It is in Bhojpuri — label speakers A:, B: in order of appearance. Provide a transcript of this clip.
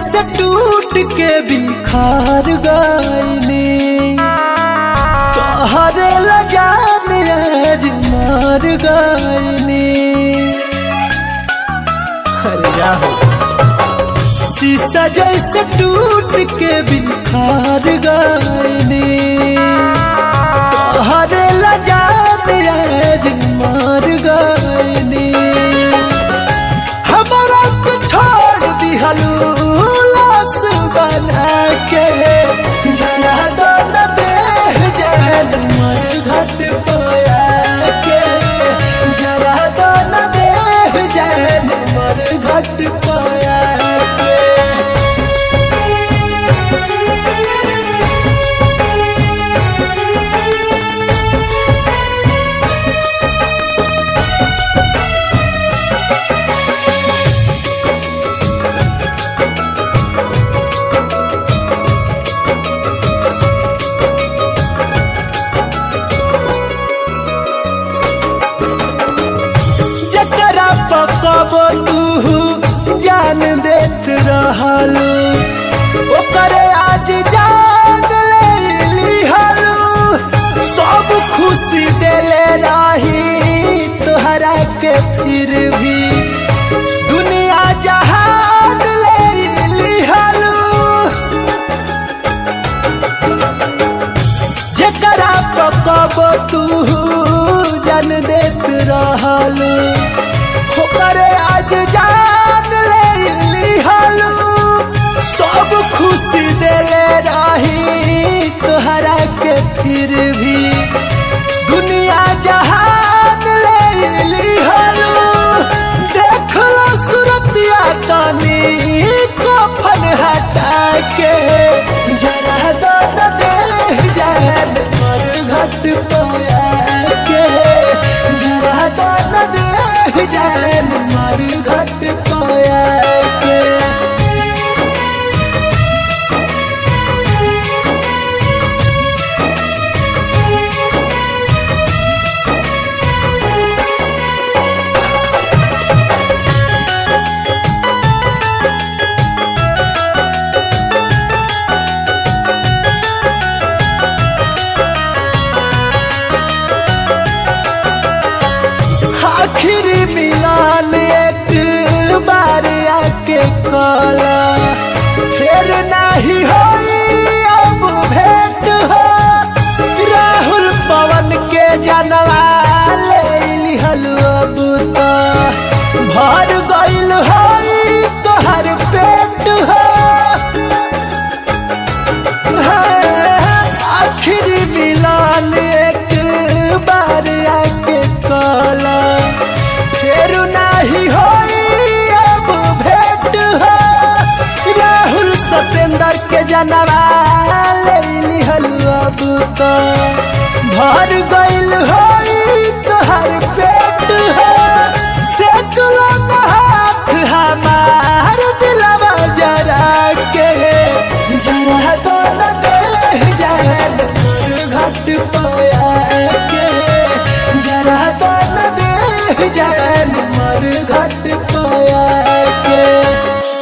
A: जैसे टूट के बिखार गईनी तोहरे लजान आज मार गईनी अरे जा हो शीशा जैसे टूट के बिखार गईनी तोहरे लजान आज मार गईनी हमारा को छोड़ दिहलू लाश बना के जला दो न देह जहन मर घट पोया के जला दो न देह जहन मर घट पोया के जकरा पकबो तू जान देत रहलू ओकरे आज जान ले लिहलू सब खुशी देले रही तोहरा के फिर भी दुनिया जहान ले लिहलू जकरा पकबो तू जन देत रहलू ओकरे आज जान ले लिहलू सब खुशी देले रही तोहरा के फिर भी दुनिया जहान ले लिहलू देख लो सूरतिया तनी कफन हटा के जरा दो न देह जान मर घट पोया के जरा दो न देह जान मर घट पोया के आखिरी मिलान एक बार आके कला फिर नहीं होई अब भेंट हो राहुल पवन के जनवा ले लिहल अब तो भर गइल होई तोहर पेट हो आखिरी मिलान एक बार आके कला फिर नहीं होई अब भेंट हो राहुल सतेंद्र के जनवा ले लिहल अब तो भर गइल होई तोहर पेट हो से तुला हाथ हमार दिलवा जरा के जरा तो न देह जान मोर घट पोया के जरा तो न देह जान मोर घट पोया के